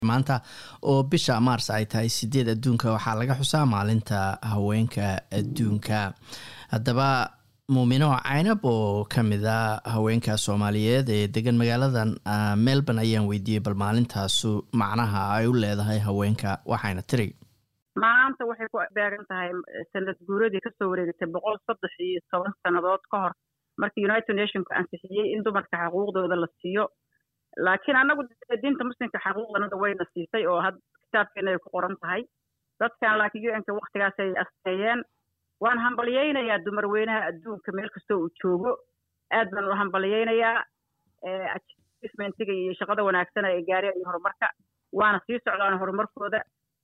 maanta oo bisha maars ay tahay sideed adduunka waxaa laga xusaa maalinta haweenka adduunka haddaba muumino caynab oo kamid a haweenka soomaaliyeed ee degan magaaladan melbourne ayaan weydiiyey bal maalintaasu macnaha ay u leedahay haweenka waxayna tiri maanta waxay ku beegan tahay sanad guuradii kasoo wareegatay boqol saddex iyo toban sannadood ka hor markii united nationku ansixiyey in dumarka xuquuqdooda la siiyo laakiin annagu diinta muslimka xaquuqdanada wayna siisay oo had kitaabkeena ay ku qoran tahay dadkan laakiin u nka waktigaasay asteeyeen waan hambalyaynayaa dumar weynaha adduunka meel kastoo uu joogo aad baan u hambalyaynayaa achievementiga iyo shaqada wanaagsan ay gaareen iyo horumarka waana sii socdaan horumarkooda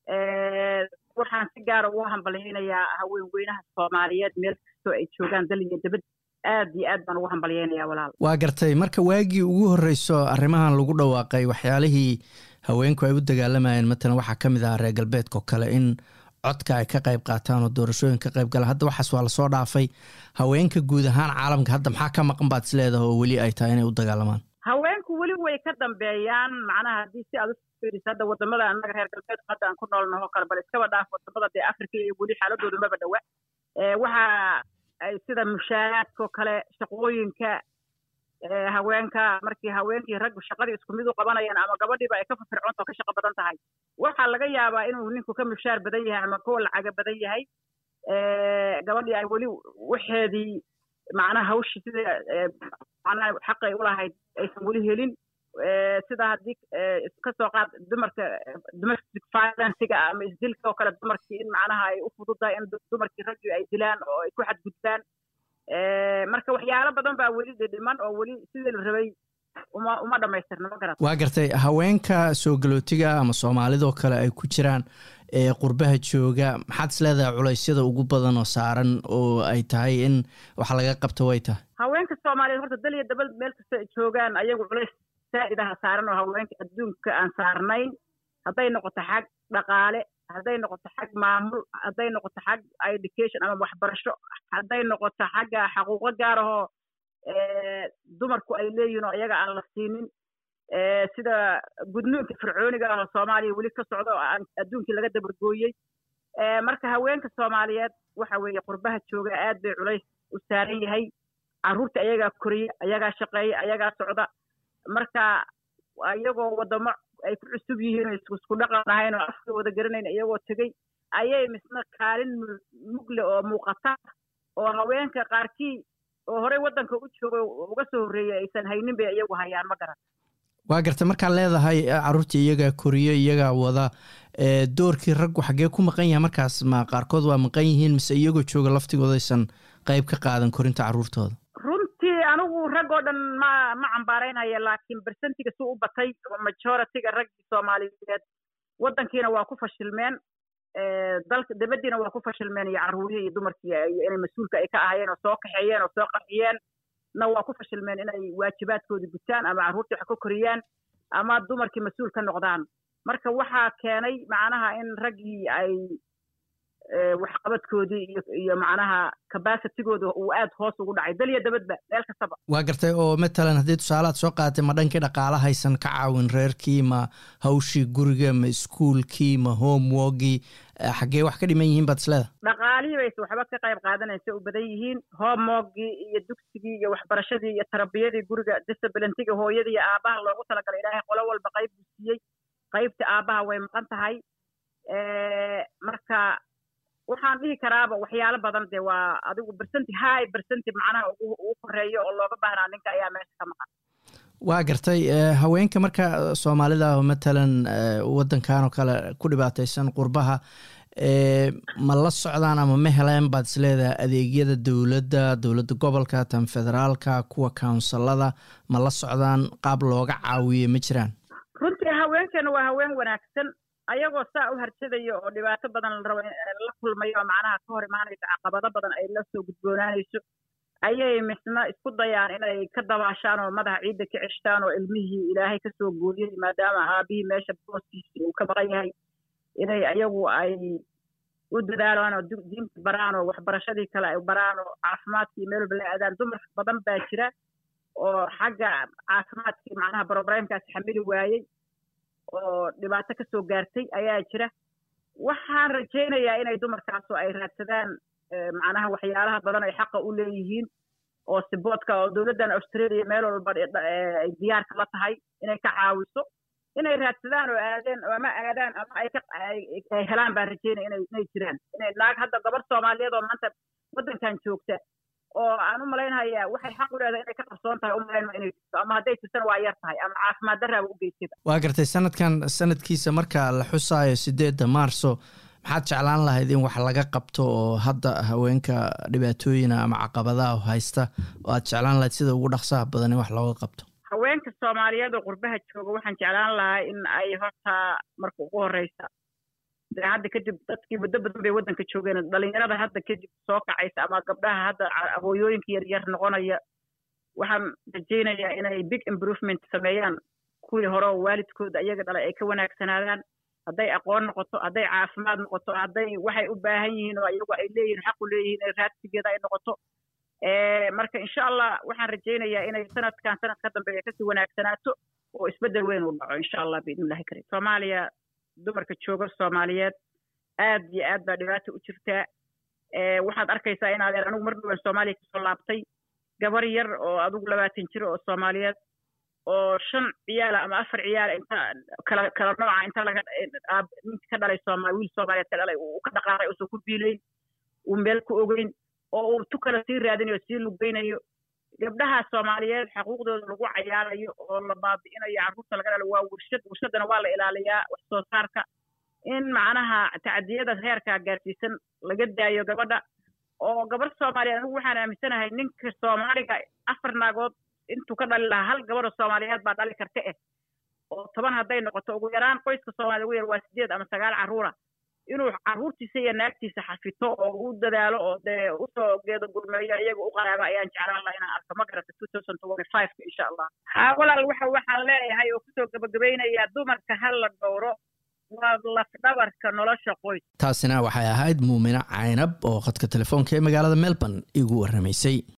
waxaan si gaara ugu hambalyaynayaa haween weynaha soomaaliyeed meel kastoo ay joogaan dal iyo dabad aad iyo aad baan ugu hambalyaynayaa walaal waa gartay marka waagii ugu horreyso arrimahan lagu dhawaaqay waxyaalihii haweenku ay u dagaalamayeen matalan waxaa ka mid ahaa reer galbeedka oo kale in codka ay ka qayb qaataan oo doorashooyin ka qayb galaan hadda waxaas waa lasoo dhaafay haweenka guud ahaan caalamka hadda maxaa ka maqan baad isleedaha oo weli ay tahay inay u dagaalamaan haweenku weli way ka dambeeyaan macnaha haddii si aad ufiiriso hadda wadamada annaga reer galbeedku hadda aan ku noolnaho kale bal iskaba dhaaf wadamada dee africa iyo weli xaaladooda maba dhawa waxa ay sida mushaaraadkao kale shaqooyinka haweenka markii haweenkii raggu shaqadii isku mid u qabanayaan ama gabadhiiba ay ka firfircoonta oo ka shaqo badan tahay waxaa laga yaabaa inuu ninku ka mushaar badan yahay ama kuwa lacaga badan yahay gabadhii ay weli waxeedii macnaha hawshii sida macnaha xaqay u lahayd aysan weli helin sida haddii kasoo qaad dumarka domestic violencega ama isdilka oo kale dumarkii in macnaha ay u fududahay in dumarkii raggii ay dilaan oo ay ku xadgudbaan marka waxyaalo badan baa weli dhidhiman oo weli sidii la rabay uma uma dhamaystirna ma garat waa gartay haweenka soo galootiga ama soomaalidoo kale ay ku jiraan ee qurbaha jooga maxaad is leedahay culaysyada ugu badan oo saaran oo ay tahay in wax laga qabto way tahay haweenka soomaaliyeed horta dal iyo dabal meel kasta ay joogaan ayagu culays saa'idaha saaran oo haweenka adduunka aan saarnayn hadday noqoto xag dhaqaale hadday noqoto xag maamul hadday noqoto xag education ama waxbarasho hadday noqoto xagga xaquuqo gaar ahoo dumarku ay leeyihin oo iyaga aan la siinin sida gudnuunka fircooniga ah oo soomaaliya weli ka socda oo adduunkii laga dabargooyey marka haweenka soomaaliyeed waxa weeye qurbaha jooga aad bay culays u saaran yahay carruurta ayagaa koriya ayagaa shaqeeya ayagaa socda marka iyagoo wadamo ay ku cusub yihiin oo isku dhaqan ahayn oo afka wada garanayn iyagoo tegey ayay misna kaalin mugle oo muuqata oo haweenka qaarkii oo horey waddanka u jooga uga soo horreeyay aysan haynin bay iyagu hayaan ma garan waa garta markaad leedahay carruurtii iyagaa koriyo iyagaa wada doorkii raggu xaggee ku maqan yahay markaas ma qaarkood waa maqan yihiin mise iyagoo jooga laftigoodaysan qayb ka qaadan korinta carruurtooda runtii anigu rag oo dhan ma ma cambaaraynaya laakiin bersentiga si u batay majoritiga raggii soomaaliyeed waddankiina waa ku fashilmeen dalka dabadiina waa ku fashilmeen iyo carruurihii iyo dumarkii inay mas-uulka ay ka ahayeen oo soo kaxeeyeen oo soo qaxiyeen na waa ku fashilmeen inay waajibaadkoodii gutaan ama carruurtii wax ka koriyaan ama dumarkii mas-uul ka noqdaan marka waxaa keenay macnaha in raggii ay waxqabadkoodii iyo iyo macnaha cabacitigooda uu aad hoos ugu dhacay dal iyo dabadba meel kastaba waa gartay oo matalan haddii tusaalaad soo qaadatay ma dhankii dhaqaala haysan ka caawin reerkii ma hawshii guriga ma iskuolkii ma homeworkii xaggee wax ka dhiman yihiin baad isleeda dhaqaalihii bayse waxba ka qayb qaadanaysa u badan yihiin homeworkii iyo dugsigii iyo waxbarashadii iyo tarbiyadii guriga disciblentiga hooyadii iyo aabaha loogu talagalay ilaahay qolo walba qayb buu siiyey qaybta aabaha way maqan tahay marka waxaan dhihi karaaba waxyaalo badan dee waa adigu bersenti high bersenti macnaha ugu koreeyo oo looga baahnaa ninka ayaa meesha ka maqan waa gartay haweenka marka soomaalida matalan waddankan oo kale ku dhibaataysan qurbaha ma la socdaan ama ma heleen baad isleedahay adeegyada dowladda dowladda gobolka tan federaalka kuwa counsilada ma la socdaan qaab looga caawiye ma jiraan runtii haweenkeena waa haween wanaagsan ayagoo saa u harjadayo oo dhibaato badan la rabo la kulmayo oo macnaha ka hor imaanayso caqabado badan ay la soo gudboonaanayso ayay misna isku dayaan inay ka dabaashaan oo madaxa ciidda ka ceshtaan oo ilmihii ilaahay kasoo gooyey maadaama aabihii meesha booskiisi uu ka maqan yahay inay ayagu ay u dadaalaan oo diinta baraan oo waxbarashadii kale ay baraan oo caafimaadkii meel walba la aadaan dumar badan baa jira oo xagga caafimaadkii macnaha broblemkaas xamili waayey oo dhibaato ka soo gaartay ayaa jira waxaan rajaynayaa inay dumarkaasu ay raadsadaan macnaha waxyaalaha badan ay xaqa u leeyihiin oo siboodka oo dowladdan australia meel walba ay diyaarka la tahay inay ka caawiso inay raadsadaan oo aadeen ama aadaan ama ay ka ay helaan baan rajaynaya inay inay jiraan inay naag hadda gabar soomaaliyeed oo maanta waddankan joogta oo aan u malaynhayaa waxay xaq u leedahay inay ka qarsoon tahay u malaynma inay jirto ama hadday jirtana waa yar tahay ama caafimaad darraaba u geysada waa gartay sanadkan sanadkiisa marka la xusaayo sideedda maarso maxaad jeclaan lahayd in wax laga qabto oo hadda haweenka dhibaatooyina ama caqabadaha haysta oo aad jeclaan lahayd sida ugu dhaqsaha badan in wax looga qabto haweenka soomaaliyeed oo qurbaha jooga waxaan jeclaan lahaa in ay horta marka ugu horeysa dee hadda kadib dadkii muddo badan bay waddanka joogeen dhalinyarada hadda kadib soo kacaysa ama gabdhaha hadda abooyooyinka yaryar noqonaya waxaan rajaynayaa inay big improvement sameeyaan kuwii hore oo waalidkooda iyaga dhalay ay ka wanaagsanaadaan hadday aqoon noqoto hadday caafimaad noqoto hadday waxay u baahan yihiin oo iyagu ay leeyihiin xaq u leeyihiin in raadsigeeda ay noqoto marka insha allah waxaan rajaynayaa inay sanadkan sanad ka dambeeya kasii wanaagsanaato oo isbeddel weyn uu dhaco insha allah biidnillahi karim soomaaliya dumarka jooga soomaaliyeed aad iyo aad baa dhibaata u jirtaa waxaad arkaysaa in adeer anigu mar dhowaan soomaaliya kasoo laabtay gabar yar oo adigu labaatan jir oo soomaaliyeed oo shan ciyaala ama afar ciyaala inta kala kala nooca inta laga ninka ka dhalay sooma wiil soomaaliyeed ka dhalay uu ka dhaqaaqay uusan ku biilayn uu meel ku ogeyn oo uu tu kale sii raadinayo sii lugeynayo gabdhaha soomaaliyeed xaquuqdooda lagu cayaarayo oo la baabi'inayo carruurta laga dhalo waa warshad warshaddana waa la ilaaliyaa wax soo saarka in macnaha tacdiyada heerkaa gaarsiisan laga daayo gabadha oo gabar soomaaliyeed anigu waxaan aaminsanahay ninka soomaaliga afar naagood intuu ka dhali lahaa hal gabadha soomaaliyeed baa dhali karta eh oo toban hadday noqoto ugu yaraan qoyska soomaaliyed ugu yar waa sideed ama sagaal carruura inuu carruurtiisa iyo naagtiisa xafito oo u dadaalo oo dee usoo geedo gurmeeyo iyaga u qaraaba ayaan jeclaan laha inaan arko ma garata two thousand twenty five-ka insha allah haa walaal waxa waxaan leeyahay oo kusoo gabagabaynayaa dumarka ha la dhowro waa lafdhabarka nolosha qoys taasina waxay ahayd muumino caynab oo khadka telefoonka ee magaalada melbourne igu warramaysay